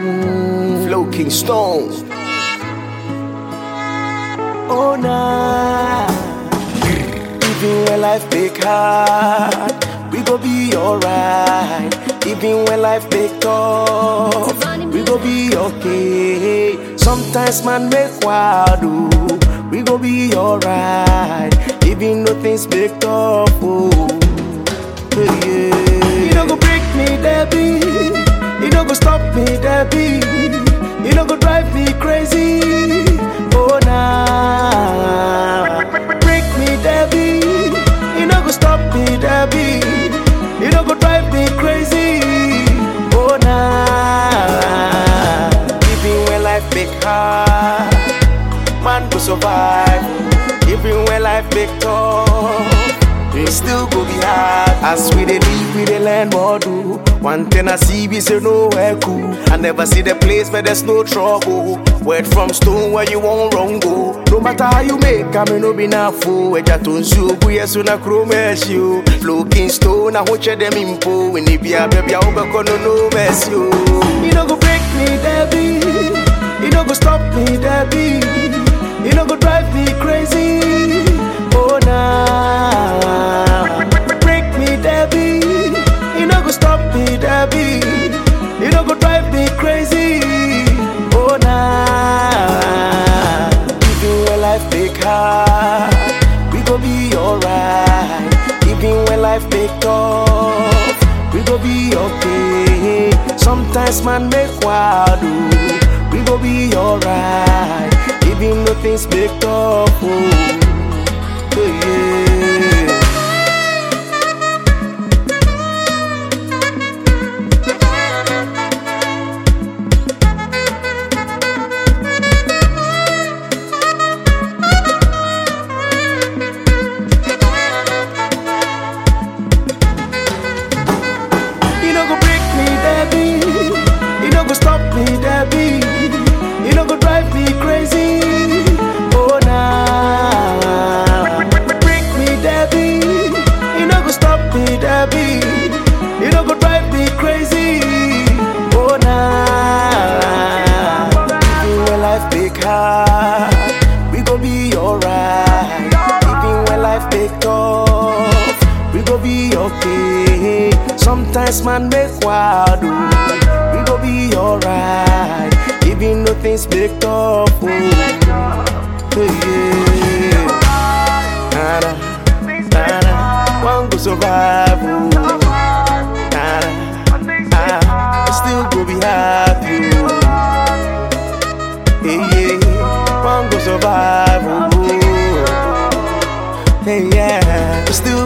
Mm, Flow King Stone. Oh nah. Even when life make hard, we go be alright. Even when life make tough, we go be okay. Sometimes man make wild, ooh, we go be alright. Even though things make tough, oh. Yeah, yeah. You don't go break me, Debbie. You don't go stop me, Debbie. You don't go drive me crazy. Oh nah. Break me, Debbie. You don't go stop me, Debbie. You don't go drive me crazy. Oh nah. Even when life make hard, man go survive. Even when life make tough. We still go be hard As we dey live, we dey learn more do One thing I see, we say nowhere cool I never see the place where there's no trouble Word from stone where you won't wrong go No matter how you make, I may no be na fool Eja to nsu, buye so na kuro mercy o Looking stone, I hoche them impo When it be a baby, I hope I no no mercy o You no go break me, Debbie You no go stop me, Debbie You no go drive me crazy Oh nah Break me, Debbie You no go stop me, Debbie You no go drive me crazy Oh nah Even when life make hard We go be alright Even when life make tough We go be okay Sometimes man make wild ooh. We go be alright Even though things make tough oh. Yeah. You no go break me, Debbie. You no go stop me, Debbie. You no go drive me crazy. Oh nah. Break me, Debbie. You no go stop me, Debbie. You no go drive me crazy. Oh nah. Even when life make hard, we go be alright. Even when life make tough, we go be okay. Sometimes man make wild, ooh. we go be alright. Even though things make tough, oh. yeah. Nada, nada, one go survive, oh. Nada, ah, still go be happy, oh. Hey, yeah, one go survive, oh. Hey, yeah, still